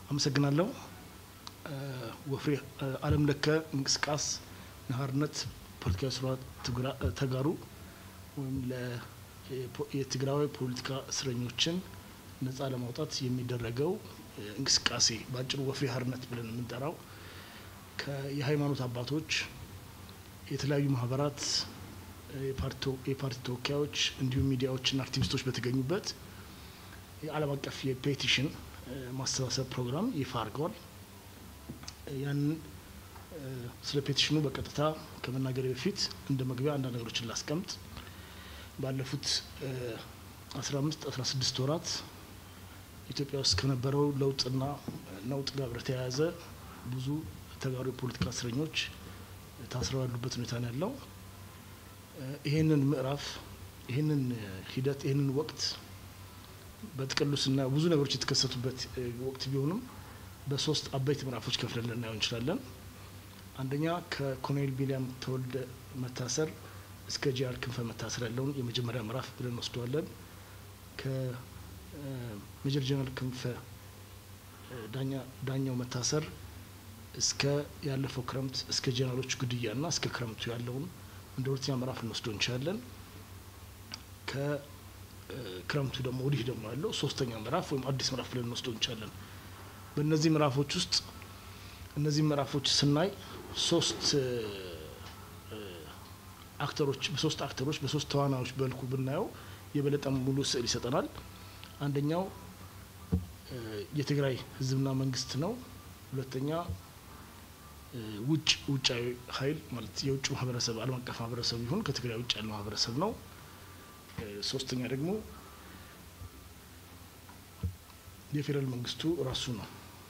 አመሰግናለሁ። ወፍሬ አለም ለከ እንቅስቃስ ንሓርነት ፖለቲካዊ ስርዓት ተጋሩ ወይም የትግራዊ ፖለቲካ እስረኞችን ነጻ ለማውጣት የሚደረገው እንቅስቃሴ በአጭሩ ወፍሬ ሓርነት ብለን የምንጠራው የሃይማኖት አባቶች፣ የተለያዩ ማህበራት፣ የፓርቲ ተወካዮች እንዲሁም ሚዲያዎችና አክቲቪስቶች በተገኙበት የዓለም አቀፍ የፔቲሽን ማሰባሰብ ፕሮግራም ይፋ አድርገዋል። ያንን ስለ ፔቲሽኑ በቀጥታ ከመናገሬ በፊት እንደ መግቢያ አንዳንድ ነገሮችን ላስቀምጥ። ባለፉት አስራ አምስት አስራ ስድስት ወራት ኢትዮጵያ ውስጥ ከነበረው ለውጥና ነውጥ ጋር በተያያዘ ብዙ ተጋሩ የፖለቲካ እስረኞች ታስረው ያሉበት ሁኔታ ነው ያለው። ይሄንን ምዕራፍ ይሄንን ሂደት ይሄንን ወቅት በጥቅሉ ስናየው ብዙ ነገሮች የተከሰቱበት ወቅት ቢሆንም በሶስት አበይት ምዕራፎች ከፍለን ልናየው እንችላለን። አንደኛ ከኮሎኔል ቢንያም ተወልደ መታሰር እስከ ጄኔራል ክንፈ መታሰር ያለውን የመጀመሪያ ምዕራፍ ብለን እንወስደዋለን። ከሜጀር ጄኔራል ክንፈ ዳኛው መታሰር እስከ ያለፈው ክረምት እስከ ጄኔራሎቹ ግድያና እስከ ክረምቱ ያለውን እንደ ሁለተኛ ምዕራፍ እንወስደው እንችላለን። ከክረምቱ ደግሞ ወዲህ ደግሞ ያለው ሶስተኛ ምዕራፍ ወይም አዲስ ምዕራፍ ብለን እንወስደው እንችላለን። በእነዚህ ምዕራፎች ውስጥ እነዚህ ምዕራፎች ስናይ ሶስት አክተሮች በሶስት አክተሮች በሶስት ተዋናዮች በልኩ ብናየው የበለጠ ሙሉ ስዕል ይሰጠናል። አንደኛው የትግራይ ሕዝብና መንግስት ነው። ሁለተኛ ውጭ ውጫዊ ኃይል ማለት የውጭ ማህበረሰብ ዓለም አቀፍ ማህበረሰብ ይሁን ከትግራይ ውጭ ያለው ማህበረሰብ ነው። ሶስተኛ ደግሞ የፌዴራል መንግስቱ ራሱ ነው።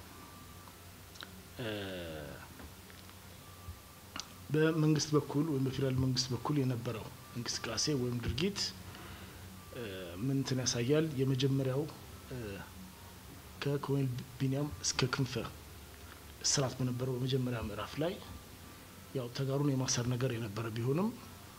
በመንግስት በኩል ወይም በፌዴራል መንግስት በኩል የነበረው እንቅስቃሴ ወይም ድርጊት ምን እንትን ያሳያል? የመጀመሪያው ከኮሎኔል ቢንያም እስከ ክንፈ እስራት በነበረው በመጀመሪያ ምዕራፍ ላይ ያው ተጋሩን የማሰር ነገር የነበረ ቢሆንም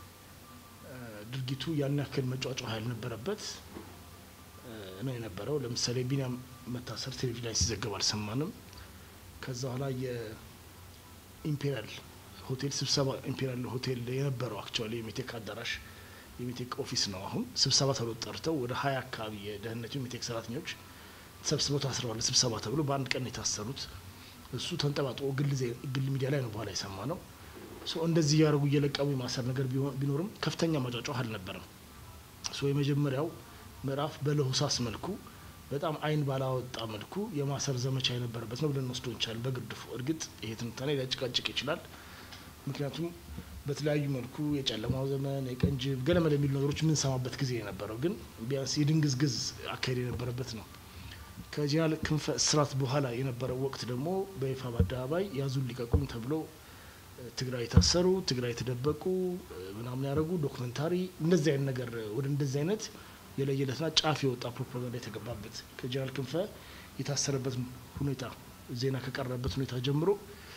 ድርጊቱ ያን ያክል መጫጫ ያልነበረበት ነው የነበረው። ለምሳሌ ቢንያም መታሰር ቴሌቪዥን ላይ ሲዘገብ አልሰማንም። ከዛ በኋላ የኢምፔሪያል ሆቴል ስብሰባ ኢምፔሪያል ሆቴል የነበረው አክቹዋሊ የሜቴክ አዳራሽ የሜቴክ ኦፊስ ነው። አሁን ስብሰባ ተብሎ ጠርተው ወደ ሀያ አካባቢ የደህንነቱ የሜቴክ ሰራተኞች ተሰብስበው ታስረዋል። ስብሰባ ተብሎ በአንድ ቀን የታሰሩት እሱ ተንጠባጥቦ ግል ሚዲያ ላይ ነው በኋላ የሰማ ነው። እንደዚህ እያደረጉ እየለቀሙ የማሰር ነገር ቢኖርም ከፍተኛ መጫጫህ አልነበረም። የመጀመሪያው ምዕራፍ በለሆሳስ መልኩ በጣም አይን ባላወጣ መልኩ የማሰር ዘመቻ የነበረበት ነው ብለን እንወስዶ እንችላለን። በግርድፉ እርግጥ ይሄ ትንታኔ ሊያጭቃጭቅ ይችላል። ምክንያቱም በተለያዩ መልኩ የጨለማው ዘመን የቀንጅብ ገለመለ የሚሉ ነገሮች የምንሰማበት ጊዜ የነበረው ግን ቢያንስ የድንግዝግዝ አካሄድ የነበረበት ነው። ከጄኔራል ክንፈ እስራት በኋላ የነበረው ወቅት ደግሞ በይፋ በአደባባይ ያዙን ሊቀቁም ተብሎ ትግራይ የታሰሩ ትግራይ የተደበቁ ምናምን ያደረጉ ዶክመንታሪ እንደዚህ አይነት ነገር ወደ እንደዚህ አይነት የለየለትና ጫፍ የወጣ ፕሮፓጋንዳ የተገባበት ከጄኔራል ክንፈ የታሰረበት ሁኔታ ዜና ከቀረበበት ሁኔታ ጀምሮ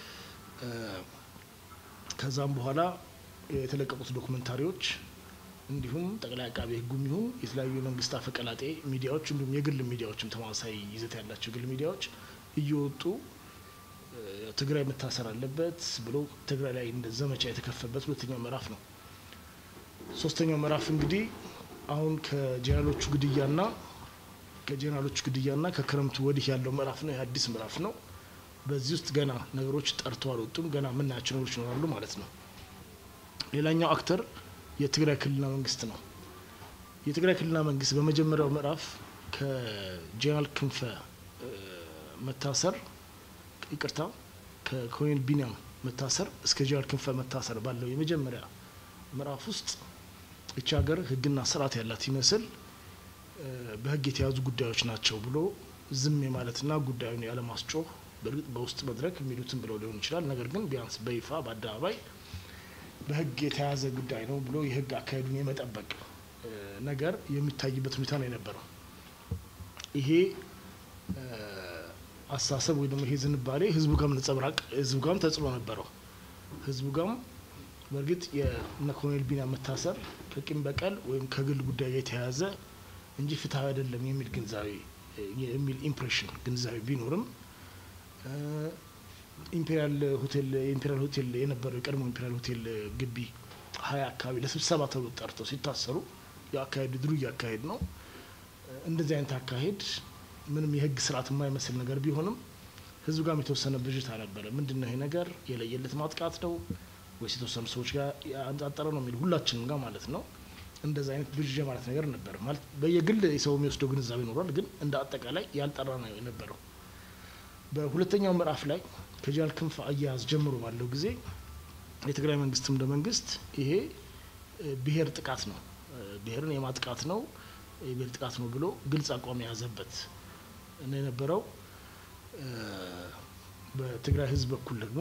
ከዛም በኋላ የተለቀቁት ዶክመንታሪዎች እንዲሁም ጠቅላይ አቃቤ ሕጉም ይሁን የተለያዩ የመንግስት አፈቀላጤ ሚዲያዎች እንዲሁም የግል ሚዲያዎችም ተመሳሳይ ይዘት ያላቸው የግል ሚዲያዎች እየወጡ ትግራይ መታሰር አለበት ብሎ ትግራይ ላይ እንደ ዘመቻ የተከፈበት ሁለተኛው ምዕራፍ ነው። ሶስተኛው ምዕራፍ እንግዲህ አሁን ከጄኔራሎቹ ግድያና ከጄኔራሎቹ ግድያና ከክረምቱ ወዲህ ያለው ምዕራፍ ነው። የአዲስ ምዕራፍ ነው። በዚህ ውስጥ ገና ነገሮች ጠርተው አልወጡም። ገና የምናያቸው ነገሮች ይኖራሉ ማለት ነው። ሌላኛው አክተር የትግራይ ክልልና መንግስት ነው። የትግራይ ክልልና መንግስት በመጀመሪያው ምዕራፍ ከጄኔራል ክንፈ መታሰር ይቅርታ ከኮሎኔል ቢንያም መታሰር እስከ ጄኔራል ክንፈ መታሰር ባለው የመጀመሪያ ምዕራፍ ውስጥ እቺ ሀገር ሕግና ስርዓት ያላት ይመስል በሕግ የተያዙ ጉዳዮች ናቸው ብሎ ዝም የማለትና ጉዳዩን ያለማስጮህ በእርግጥ በውስጥ መድረክ የሚሉትን ብለው ሊሆን ይችላል። ነገር ግን ቢያንስ በይፋ በአደባባይ በሕግ የተያዘ ጉዳይ ነው ብሎ የሕግ አካሄዱን የመጠበቅ ነገር የሚታይበት ሁኔታ ነው የነበረው። ይሄ አስተሳሰብ ወይ ደግሞ ይሄ ዝንባሌ ህዝቡ ጋም ነጸብራቅ ህዝቡ ጋም ተጽዕኖ ነበረው። ህዝቡ ጋም በእርግጥ የነ ኮሎኔል ቢንያም መታሰር ከቂም በቀል ወይም ከግል ጉዳይ ጋር የተያያዘ እንጂ ፍትሐዊ አይደለም የሚል ግንዛቤ የሚል ኢምፕሬሽን ግንዛቤ ቢኖርም ኢምፔሪያል ሆቴል የኢምፔሪያል ሆቴል የነበረው የቀድሞ ኢምፔሪያል ሆቴል ግቢ ሀያ አካባቢ ለስብሰባ ተብሎ ጠርተው ሲታሰሩ የአካሄድ ድሩ እያካሄድ ነው። እንደዚህ አይነት አካሄድ ምንም የህግ ስርዓት የማይመስል ነገር ቢሆንም ህዝብ ጋርም የተወሰነ ብዥታ ነበረ። ምንድን ነው ይሄ ነገር የለየለት ማጥቃት ነው ወይስ የተወሰኑ ሰዎች ጋር ያነጣጠረ ነው የሚል ሁላችንም ጋር ማለት ነው። እንደዚ አይነት ብዥ ማለት ነገር ነበር ማለት በየግል የሰው የሚወስደው ግንዛቤ ይኖራል፣ ግን እንደ አጠቃላይ ያልጠራ ነው የነበረው። በሁለተኛው ምዕራፍ ላይ ከጀነራል ክንፈ አያያዝ ጀምሮ ባለው ጊዜ የትግራይ መንግስትም እንደ መንግስት ይሄ ብሔር ጥቃት ነው፣ ብሔርን የማጥቃት ነው፣ የብሔር ጥቃት ነው ብሎ ግልጽ አቋም የያዘበት ነው የነበረው። በትግራይ ህዝብ በኩል ደግሞ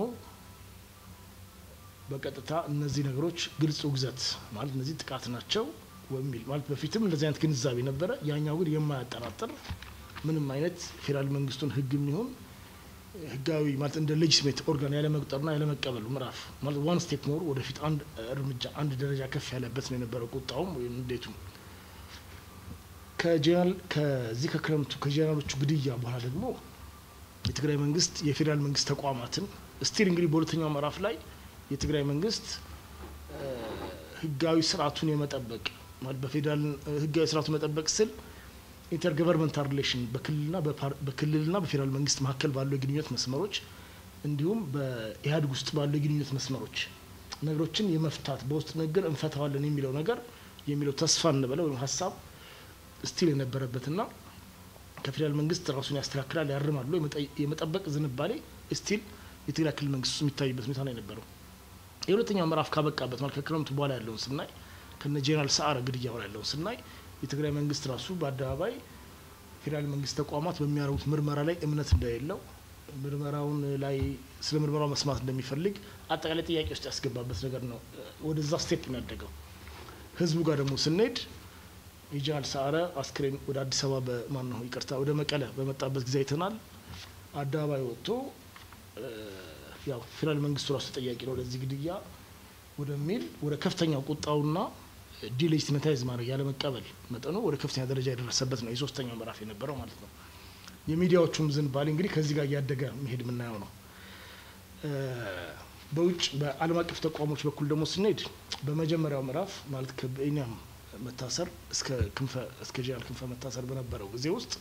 በቀጥታ እነዚህ ነገሮች ግልጽ ውግዘት ማለት እነዚህ ጥቃት ናቸው የሚል ማለት በፊትም እንደዚህ አይነት ግንዛቤ ነበረ። ያኛው ግን የማያጠራጥር ምንም አይነት ፌዴራል መንግስቱን ህግ የሚሆን ህጋዊ ማለት እንደ ሌጅስሜት ኦርጋን ያለመቁጠርና ያለመቀበሉ ምዕራፍ ማለት ዋን ስቴፕ ሞር ወደፊት አንድ እርምጃ አንድ ደረጃ ከፍ ያለበት ነው የነበረው ቁጣውም ወይም እንዴቱ ከጀነራል ከዚህ ከክረምቱ ከጀነራሎቹ ግድያ በኋላ ደግሞ የትግራይ መንግስት የፌዴራል መንግስት ተቋማትን ስቲል እንግዲህ በሁለተኛው ምዕራፍ ላይ የትግራይ መንግስት ህጋዊ ስርዓቱን የመጠበቅ ማለት በፌዴራል ህጋዊ ስርዓቱን መጠበቅ ስል ኢንተርገቨርንመንታል ሪሌሽን በክልልና በክልልና በፌዴራል መንግስት መካከል ባሉ የግንኙነት መስመሮች እንዲሁም በኢህአዴግ ውስጥ ባሉ የግንኙነት መስመሮች ነገሮችን የመፍታት በውስጥ ንግግር እንፈታዋለን የሚለው ነገር የሚለው ተስፋ እንበለው ወይም ሀሳብ ስቲል የነበረበትና ከፌዴራል መንግስት ራሱን ያስተካክላል ያርማል ብሎ የመጠበቅ ዝንባሌ ስቲል የትግራይ ክልል መንግስት ውስጥ የሚታይበት ሁኔታ ነው የነበረው። የሁለተኛው ምዕራፍ ካበቃበት ማለት ከክረምቱ በኋላ ያለውን ስናይ ከነ ጄኔራል ሰዓረ ግድያ በኋላ ያለውን ስናይ የትግራይ መንግስት ራሱ በአደባባይ ፌዴራል መንግስት ተቋማት በሚያደርጉት ምርመራ ላይ እምነት እንደሌለው ምርመራውን ላይ ስለ ምርመራው መስማት እንደሚፈልግ አጠቃላይ ጥያቄ ውስጥ ያስገባበት ነገር ነው። ወደዛ ስቴፕ ነው ያደገው። ህዝቡ ጋር ደግሞ ስንሄድ የጀነራል ሰዓረ አስክሬን ወደ አዲስ አበባ በማን ነው ይቅርታ ወደ መቀለ በመጣበት ጊዜ አይተናል። አደባባይ ወጥቶ ያው ፌዴራል መንግስቱ ራሱ ተጠያቂ ነው ለዚህ ግድያ ወደሚል ወደ ከፍተኛው ቁጣውና ዲሌጂቲሜታይዝ ማድረግ ያለመቀበል መጠኑ ወደ ከፍተኛ ደረጃ የደረሰበት ነው የሶስተኛው ምዕራፍ የነበረው ማለት ነው። የሚዲያዎቹም ዝንባሌ እንግዲህ ከዚህ ጋር እያደገ መሄድ የምናየው ነው። በውጭ በዓለም አቀፍ ተቋሞች በኩል ደግሞ ስንሄድ በመጀመሪያው ምዕራፍ ማለት ከብኒያም መታሰር እስከ ክንፈ እስከ ጄኔራል ክንፈ መታሰር በነበረው ጊዜ ውስጥ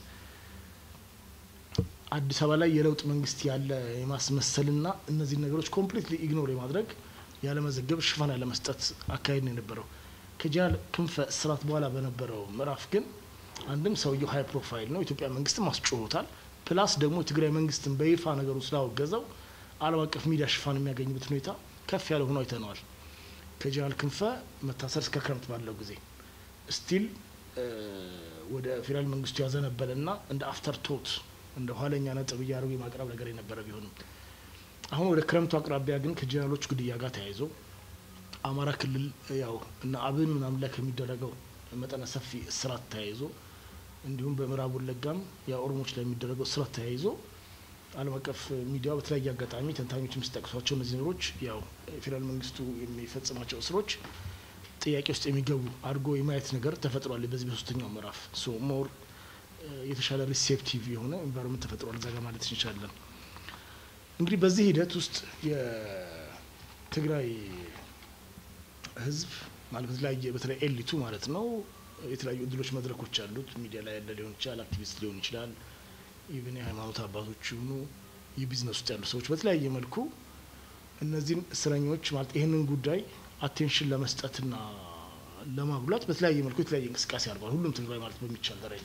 አዲስ አበባ ላይ የለውጥ መንግስት ያለ የማስመሰልና እነዚህ ነገሮች ኮምፕሊትሊ ኢግኖር የማድረግ ያለመዘገብ ሽፋን ያለመስጠት አካሄድ ነው የነበረው። ከጀነራል ክንፈ እስራት በኋላ በነበረው ምዕራፍ ግን አንድም ሰውየው ሀይ ፕሮፋይል ነው፣ ኢትዮጵያ መንግስትም አስጮሆታል። ፕላስ ደግሞ የትግራይ መንግስትን በይፋ ነገሩ ስላወገዘው ዓለም አቀፍ ሚዲያ ሽፋን የሚያገኝበት ሁኔታ ከፍ ያለ ሆኖ አይተነዋል። ከጀነራል ክንፈ መታሰር እስከ ክረምት ባለው ጊዜ ስቲል ወደ ፌዴራል መንግስቱ ያዘነበለና እንደ አፍተር ቶት እንደ ኋለኛ ነጥብ እያደረጉ የማቅረብ ነገር የነበረ ቢሆንም አሁን ወደ ክረምቱ አቅራቢያ ግን ከጀነራሎች ግድያ ጋር ተያይዞ አማራ ክልል ያው እና አብን ምናምን ላይ ከሚደረገው መጠነ ሰፊ እስራት ተያይዞ እንዲሁም በምዕራብ ወለጋም የኦሮሞች ላይ የሚደረገው እስራት ተያይዞ ዓለም አቀፍ ሚዲያው በተለያየ አጋጣሚ ተንታኞች የሚጠቅሷቸው እነዚህ ነገሮች ያው የፌዴራል መንግስቱ የሚፈጽማቸው እስሮች ጥያቄ ውስጥ የሚገቡ አድርጎ የማየት ነገር ተፈጥሯል። በዚህ በሶስተኛው ምዕራፍ ሶ ሞር የተሻለ ሪሴፕቲቭ የሆነ ኤንቫይሮንመንት ተፈጥሯል እዛ ጋር ማለት እንችላለን። እንግዲህ በዚህ ሂደት ውስጥ የትግራይ ህዝብ ማለት በተለያየ በተለይ ኤሊቱ ማለት ነው የተለያዩ እድሎች መድረኮች አሉት። ሚዲያ ላይ ያለ ሊሆን ይችላል፣ አክቲቪስት ሊሆን ይችላል፣ ኢቭን የሃይማኖት አባቶች ይሁኑ የቢዝነስ ውስጥ ያሉ ሰዎች በተለያየ መልኩ እነዚህን እስረኞች ማለት ይህንን ጉዳይ አቴንሽን ለመስጠትና ለማጉላት በተለያየ መልኩ የተለያየ እንቅስቃሴ አድርጓል። ሁሉም ትግራይ ማለት በሚቻል ደረጃ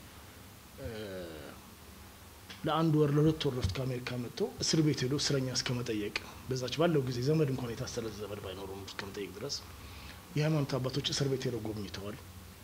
ለአንድ ወር ለሁለት ወር ረፍት ከአሜሪካ መጥቶ እስር ቤት ሄዶ እስረኛ እስከ መጠየቅ በዛች ባለው ጊዜ ዘመድ እንኳን የታሰረ ዘመድ ባይኖሩም እስከ መጠየቅ ድረስ የሃይማኖት አባቶች እስር ቤት ሄደው ጎብኝተዋል።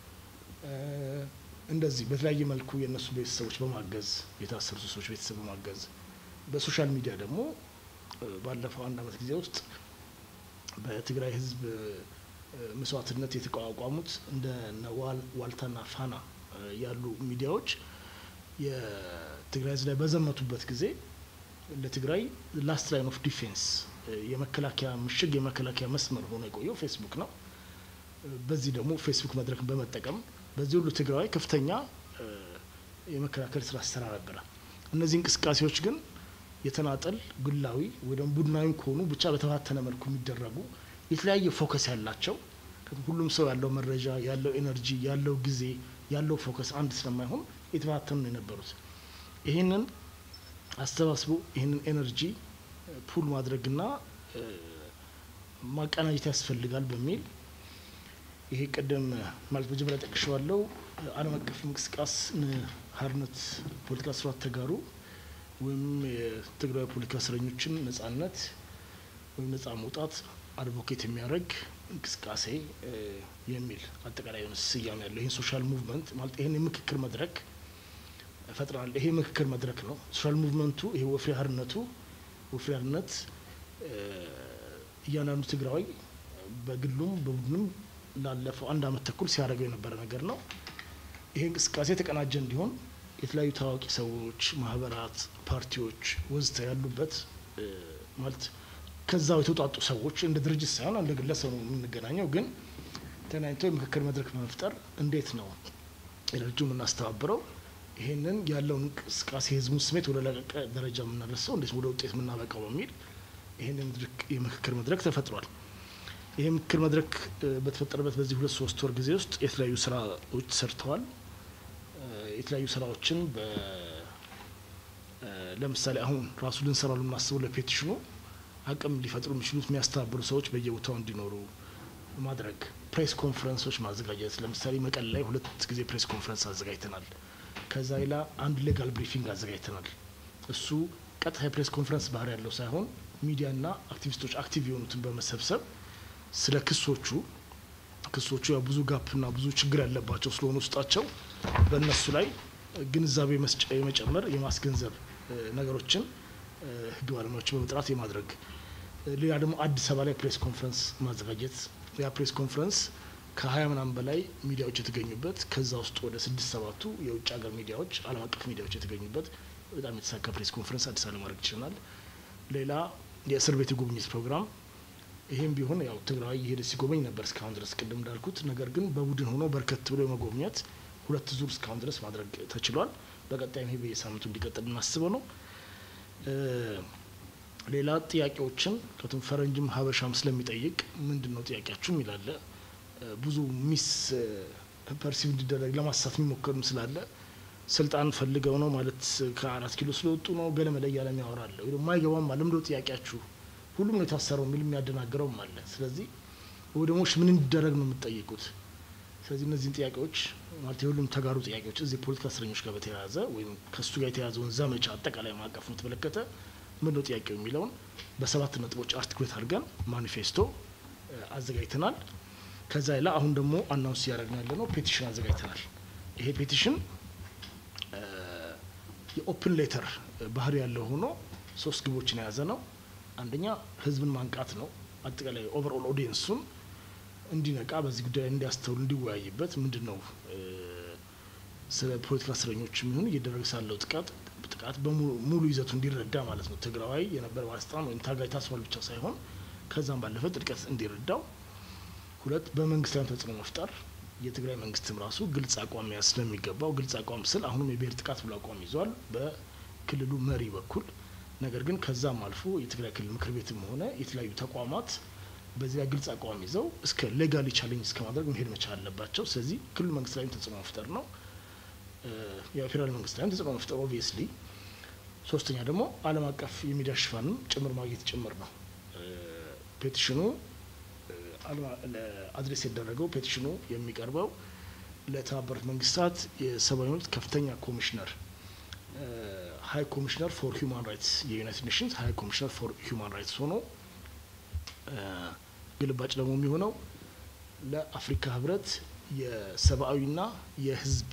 እንደዚህ በተለያየ መልኩ የእነሱ ቤተሰቦች በማገዝ የታሰሩ ሰዎች ቤተሰብ በማገዝ በሶሻል ሚዲያ ደግሞ ባለፈው አንድ አመት ጊዜ ውስጥ በትግራይ ህዝብ መስዋዕትነት የተቋቋሙት እንደ ዋልታና ፋና ያሉ ሚዲያዎች የትግራይ ህዝብ ላይ በዘመቱበት ጊዜ ለትግራይ ላስት ላይን ኦፍ ዲፌንስ የመከላከያ ምሽግ የመከላከያ መስመር ሆኖ የቆየው ፌስቡክ ነው። በዚህ ደግሞ ፌስቡክ መድረክን በመጠቀም በዚህ ሁሉ ትግራዊ ከፍተኛ የመከላከል ስራ ሲሰራ ነበረ። እነዚህ እንቅስቃሴዎች ግን የተናጠል ግላዊ ወይ ደግሞ ቡድናዊ ከሆኑ ብቻ በተበታተነ መልኩ የሚደረጉ የተለያየ ፎከስ ያላቸው ሁሉም ሰው ያለው መረጃ ያለው ኤነርጂ ያለው ጊዜ ያለው ፎከስ አንድ ስለማይሆን የተበታተኑ ነው የነበሩት። ይህንን አሰባስቦ ይህንን ኤነርጂ ፑል ማድረግና ማቀናጀት ያስፈልጋል በሚል ይሄ ቅድም ማለት መጀመሪያ ጠቅሼዋለሁ ዓለም አቀፍ እንቅስቃሴ ሓርነት ፖለቲካ ስርዓት ተጋሩ ወይም የትግራዊ ፖለቲካ እስረኞችን ነጻነት ወይም ነጻ መውጣት አድቮኬት የሚያደርግ እንቅስቃሴ የሚል አጠቃላይ የሆነ ስያሜ ያለው ይህን ሶሻል ሙቭመንት ማለት ይህን የምክክር መድረክ ፈጥረናል። ይሄ ምክክር መድረክ ነው። ሶሻል ሙቭመንቱ ይሄ ወፍሪ ሓርነቱ ወፍሪ ሓርነት እያንዳንዱ ትግራዋይ በግሉም በቡድንም ላለፈው አንድ አመት ተኩል ሲያደርገው የነበረ ነገር ነው። ይሄ እንቅስቃሴ የተቀናጀ እንዲሆን የተለያዩ ታዋቂ ሰዎች፣ ማህበራት፣ ፓርቲዎች ወዘተ ያሉበት ማለት ከዛው የተውጣጡ ሰዎች እንደ ድርጅት ሳይሆን እንደ ግለሰብ ነው የምንገናኘው። ግን ተገናኝቶ የምክክር መድረክ በመፍጠር እንዴት ነው ኤነርጂ የምናስተባብረው ይሄንን ያለውን እንቅስቃሴ የህዝቡን ስሜት ወደ ለቀቀ ደረጃ የምናደርሰው እንዴት ወደ ውጤት የምናበቃው በሚል ይህንን የምክክር መድረክ ተፈጥሯል። ይህ ምክክር መድረክ በተፈጠረበት በዚህ ሁለት ሶስት ወር ጊዜ ውስጥ የተለያዩ ስራዎች ተሰርተዋል። የተለያዩ ስራዎችን ለምሳሌ አሁን ራሱ ልንሰራ የምናስበው ለፔቲሽኑ አቅም ሊፈጥሩ የሚችሉት የሚያስተባብሩ ሰዎች በየቦታው እንዲኖሩ ማድረግ፣ ፕሬስ ኮንፈረንሶች ማዘጋጀት። ለምሳሌ መቀሌ ላይ ሁለት ጊዜ ፕሬስ ኮንፈረንስ አዘጋጅተናል። ከዛ ሌላ አንድ ሌጋል ብሪፊንግ አዘጋጅተናል። እሱ ቀጥታ የፕሬስ ኮንፈረንስ ባህሪ ያለው ሳይሆን ሚዲያና አክቲቪስቶች አክቲቭ የሆኑትን በመሰብሰብ ስለ ክሶቹ ክሶቹ ያው ብዙ ጋፕና ብዙ ችግር ያለባቸው ስለሆኑ ውስጣቸው በእነሱ ላይ ግንዛቤ መስጫ የመጨመር የማስገንዘብ ነገሮችን ህግ ባለሙያዎችን በመጥራት የማድረግ ሌላ ደግሞ አዲስ አበባ ላይ ፕሬስ ኮንፈረንስ ማዘጋጀት ያ ፕሬስ ኮንፈረንስ ከሀያ ምናምን በላይ ሚዲያዎች የተገኙበት ከዛ ውስጥ ወደ ስድስት ሰባቱ የውጭ ሀገር ሚዲያዎች ዓለም አቀፍ ሚዲያዎች የተገኙበት በጣም የተሳካ ፕሬስ ኮንፈረንስ አዲስ አበባ ማድረግ ይችላል። ሌላ የእስር ቤት የጉብኝት ፕሮግራም ይሄም ቢሆን ያው ትግራዊ እየሄደ ሲጎበኝ ነበር እስካሁን ድረስ ቅድም እንዳልኩት። ነገር ግን በቡድን ሆኖ በርከት ብሎ የመጎብኘት ሁለት ዙር እስካሁን ድረስ ማድረግ ተችሏል። በቀጣይም ይሄ በየሳምንቱ እንዲቀጥል እናስበው ነው። ሌላ ጥያቄዎችን ከቱም ፈረንጅም ሀበሻም ስለሚጠይቅ ምንድን ነው ጥያቄያችሁ ይላለ ብዙ ሚስ ፐርሲቭ እንዲደረግ ለማሳት የሚሞከርም ስላለ ስልጣን ፈልገው ነው ማለት ከአራት ኪሎ ስለወጡ ነው ገለመለ እያለ የሚያወራለ ወይ የማይገባም አለ ምንድነው ጥያቄያችሁ ሁሉም ነው የታሰረው የሚል የሚያደናግረውም አለ። ስለዚህ ወይ ደግሞ ምን እንዲደረግ ነው የምትጠይቁት? ስለዚህ እነዚህን ጥያቄዎች ማለት የሁሉም ተጋሩ ጥያቄዎች እዚህ የፖለቲካ እስረኞች ጋር በተያያዘ ወይም ከእሱ ጋር የተያዘውን ዘመቻ አጠቃላይ ማዕቀፍ ነው የተመለከተ ምን ነው ጥያቄው የሚለውን በሰባት ነጥቦች አርቲኩሌት አድርገን ማኒፌስቶ አዘጋጅተናል። ከዛ ሌላ አሁን ደግሞ አናውንስ እያደረግን ያለ ነው ፔቲሽን አዘጋጅተናል። ይሄ ፔቲሽን የኦፕን ሌተር ባህሪ ያለው ሆኖ ሶስት ግቦችን የያዘ ነው። አንደኛ ህዝብን ማንቃት ነው። አጠቃላይ ኦቨርኦል ኦዲየንሱን እንዲነቃ በዚህ ጉዳይ ላይ እንዲያስተውል እንዲወያይበት ምንድን ነው ስለ ፖለቲካ እስረኞች የሚሆን እየደረገ ሳለው ጥቃት ጥቃት በሙሉ ይዘቱ እንዲረዳ ማለት ነው። ትግራዋይ የነበረ ባለስልጣን ወይም ታጋይ ታስሯል ብቻ ሳይሆን ከዛም ባለፈ ጥልቀት እንዲረዳው። ሁለት በመንግስት ላይ ተጽዕኖ መፍጠር የትግራይ መንግስትም ራሱ ግልጽ አቋም መያዝ ስለሚገባው ግልጽ አቋም ስል አሁንም የብሔር ጥቃት ብሎ አቋም ይዟል በክልሉ መሪ በኩል ነገር ግን ከዛም አልፎ የትግራይ ክልል ምክር ቤትም ሆነ የተለያዩ ተቋማት በዚያ ግልጽ አቋም ይዘው እስከ ሌጋሊ ቻሌንጅ እስከ ማድረግ መሄድ መቻል አለባቸው። ስለዚህ ክልሉ መንግስት ላይም ተጽዕኖ መፍጠር ነው። የፌዴራል መንግስት ላይም ተጽዕኖ መፍጠር ኦብቪየስሊ። ሶስተኛ ደግሞ ዓለም አቀፍ የሚዲያ ሽፋንም ጭምር ማግኘት ጭምር ነው። ፔቲሽኑ አድሬስ የደረገው ፔቲሽኑ የሚቀርበው ለተባበሩት መንግስታት የሰብአዊ መብት ከፍተኛ ኮሚሽነር ሀይ ኮሚሽነር ፎር ሂውማን ራይትስ የዩናይትድ ኔሽንስ ሀይ ኮሚሽነር ፎር ሂውማን ራይትስ ሆኖ ግልባጭ ደግሞ የሚሆነው ለአፍሪካ ህብረት የሰብአዊና የህዝብ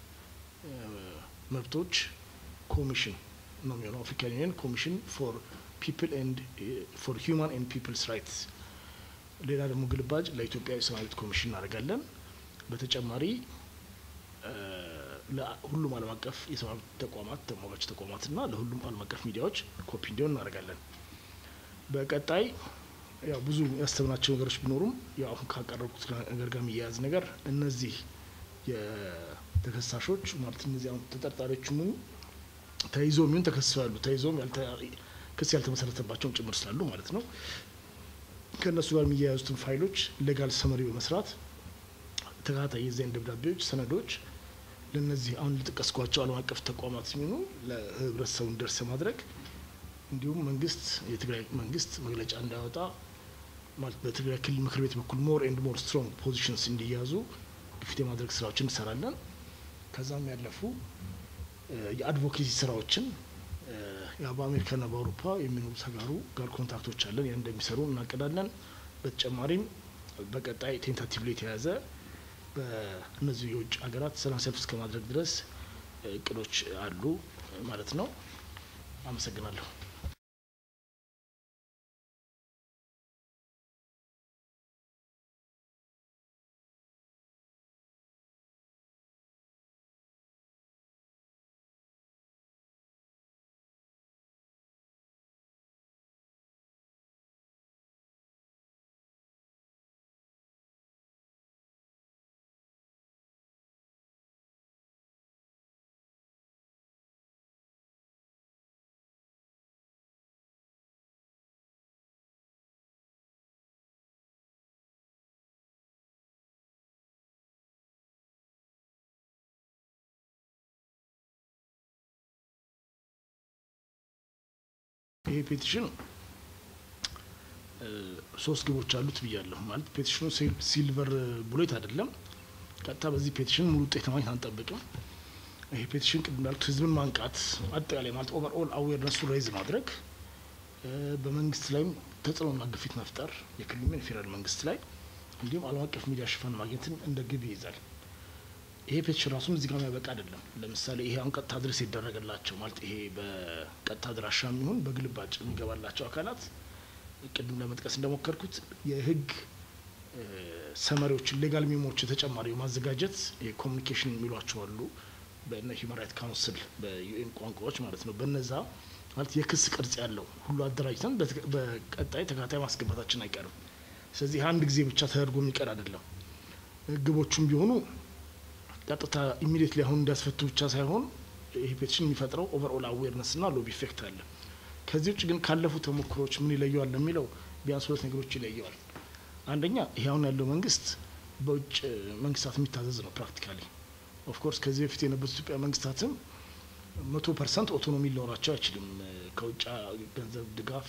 መብቶች ኮሚሽን ነው የሚሆነው። አፍሪካን ዩኒየን ኮሚሽን ፎር ፒፕል ኤንድ ፎር ሂውማን ኤንድ ፒፕልስ ራይትስ። ሌላ ደግሞ ግልባጭ ለኢትዮጵያ የሰብአዊ መብት ኮሚሽን እናደርጋለን። በተጨማሪ ለሁሉም ዓለም አቀፍ የሰብአዊ መብት ተቋማት ተሟጋች ተቋማትና ለሁሉም ዓለም አቀፍ ሚዲያዎች ኮፒ እንዲሆን እናደርጋለን። በቀጣይ ያው ብዙ ያሰብናቸው ነገሮች ቢኖሩም ያው አሁን ካቀረብኩት ነገር ጋር የሚያያዝ ነገር እነዚህ የተከሳሾች ማለት እነዚህ አሁን ተጠርጣሪዎች ሙሉ ተይዞ የሚሆን ተከስሰው ያሉ ተይዞም ክስ ያልተመሰረተባቸውም ጭምር ስላሉ ማለት ነው ከእነሱ ጋር የሚያያዙትን ፋይሎች ሌጋል ሰመሪ በመስራት ተከታታይ የዛይን ደብዳቤዎች፣ ሰነዶች ለነዚህ አሁን ለጠቀስኳቸው ዓለም አቀፍ ተቋማት የሚሆኑ ለህብረተሰቡ እንዲደርስ ማድረግ እንዲሁም መንግስት የትግራይ መንግስት መግለጫ እንዳያወጣ ማለት በትግራይ ክልል ምክር ቤት በኩል ሞር ኤንድ ሞር ስትሮንግ ፖዚሽንስ እንዲያዙ ግፊት የማድረግ ስራዎችን እንሰራለን። ከዛም ያለፉ የአድቮኬሲ ስራዎችን በአሜሪካና በአውሮፓ የሚኖሩ ተጋሩ ጋር ኮንታክቶች አለን። ያን እንደሚሰሩ እናቅዳለን። በተጨማሪም በቀጣይ ቴንታቲቭሊ የተያዘ በእነዚህ የውጭ ሀገራት ሰላም ሰልፍ እስከ ማድረግ ድረስ እቅዶች አሉ ማለት ነው። አመሰግናለሁ። ይሄ ፔቲሽን ሶስት ግቦች አሉት ብያለሁ። ማለት ፔቲሽኑ ሲልቨር ቡሌት አይደለም። ቀጥታ በዚህ ፔቲሽን ሙሉ ውጤት ለማግኘት አንጠብቅም። ይሄ ፔቲሽን ቅድም እንዳልኩት ህዝብን ማንቃት፣ አጠቃላይ ማለት ኦቨርኦል አዌርነሱ ሬይዝ ማድረግ፣ በመንግስት ላይም ተጽዕኖና ግፊት መፍጠር የክልል የፌዴራል መንግስት ላይ እንዲሁም ዓለም አቀፍ ሚዲያ ሽፋን ማግኘትን እንደ ግብ ይይዛል። ይሄ ፔቲሽን ራሱም እዚህ ጋር የሚያበቃ አይደለም። ለምሳሌ ይሄ አሁን ቀጥታ ድረስ የደረገላቸው ማለት ይሄ በቀጥታ አድራሻ የሚሆን በግልባጭ የሚገባላቸው አካላት ቅድም ለመጥቀስ እንደሞከርኩት የህግ ሰመሪዎችን ሌጋል ሚሞችን ተጨማሪ ማዘጋጀት የኮሚኒኬሽን የሚሏቸው አሉ። በነ ሂውማን ራይት ካውንስል በዩኤን ቋንቋዎች ማለት ነው። በነዛ ማለት የክስ ቅርጽ ያለው ሁሉ አደራጅተን በቀጣይ ተከታታይ ማስገባታችን አይቀርም። ስለዚህ አንድ ጊዜ ብቻ ተደርጎ የሚቀር አይደለም። ግቦቹም ቢሆኑ ቀጥታ ኢሚዲየትሊ አሁን እንዲያስፈቱ ብቻ ሳይሆን ይሄ ፔቲሽን የሚፈጥረው ኦቨርኦል አዌርነስ ና ሎቢ ኢፌክት አለ። ከዚህ ውጭ ግን ካለፉ ተሞክሮች ምን ይለየዋል ለሚለው ቢያንስ ሁለት ነገሮች ይለየዋል። አንደኛ ይሄ አሁን ያለው መንግስት በውጭ መንግስታት የሚታዘዝ ነው ፕራክቲካሊ። ኦፍኮርስ ከዚህ በፊት የነበሩት ኢትዮጵያ መንግስታትም መቶ ፐርሰንት ኦቶኖሚ ሊኖራቸው አይችልም። ከውጭ ገንዘብ ድጋፍ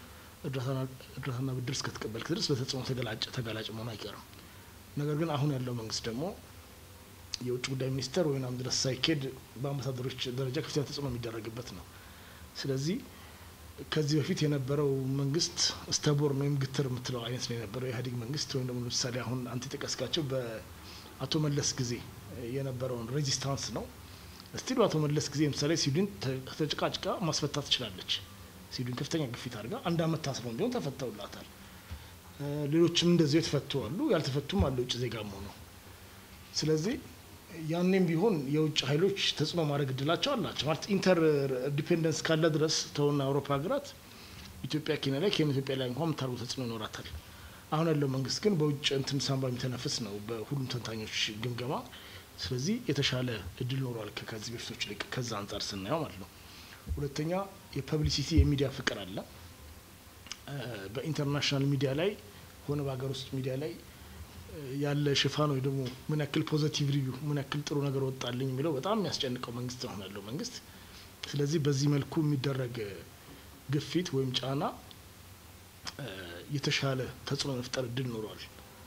እርዳታና ብድር እስከተቀበልክ ድረስ በተጽዕኖ ተጋላጭ መሆኑ አይቀርም። ነገር ግን አሁን ያለው መንግስት ደግሞ የውጭ ጉዳይ ሚኒስተር ወይም ድረስ ሳይኬድ በአምባሳደሮች ደረጃ ከፍተኛ ተጽዕኖ የሚደረግበት ነው። ስለዚህ ከዚህ በፊት የነበረው መንግስት ስተቦርን ወይም ግትር የምትለው አይነት ነው የነበረው የኢህአዴግ መንግስት ወይም ደግሞ ለምሳሌ አሁን አንተ የጠቀስካቸው በአቶ መለስ ጊዜ የነበረውን ሬዚስታንስ ነው። ስቲል አቶ መለስ ጊዜ ለምሳሌ ስዊድን ተጭቃጭቃ ማስፈታት ትችላለች። ስዊድን ከፍተኛ ግፊት አድርጋ አንድ አመት ታስረው እንዲሆን ተፈተውላታል። ሌሎችም እንደዚሁ የተፈቱ አሉ፣ ያልተፈቱም አለ ውጭ ዜጋም ሆነው ስለዚህ ያኔም ቢሆን የውጭ ኃይሎች ተጽዕኖ ማድረግ እድላቸው አላቸው። ማለት ኢንተር ዲፔንደንስ ካለ ድረስ ተውና አውሮፓ ሀገራት ኢትዮጵያ ኬንያ ላይ ኬንያ ኢትዮጵያ ላይ እንኳን የምታደርጉ ተጽዕኖ ይኖራታል። አሁን ያለው መንግስት ግን በውጭ እንትን ሳንባ የሚተነፍስ ነው በሁሉም ተንታኞች ግምገማ። ስለዚህ የተሻለ እድል ኖሯል ከዚህ በፊቶች ልቅ ከዛ አንጻር ስናየው ማለት ነው። ሁለተኛ የፐብሊሲቲ የሚዲያ ፍቅር አለ። በኢንተርናሽናል ሚዲያ ላይ ሆነ በሀገር ውስጥ ሚዲያ ላይ ያለ ሽፋን ወይ ደግሞ ምን ያክል ፖዘቲቭ ሪቪው ምን ያክል ጥሩ ነገር ወጣልኝ የሚለው በጣም የሚያስጨንቀው መንግስት ነው ያለው መንግስት። ስለዚህ በዚህ መልኩ የሚደረግ ግፊት ወይም ጫና የተሻለ ተጽዕኖ መፍጠር እድል ኖሯል።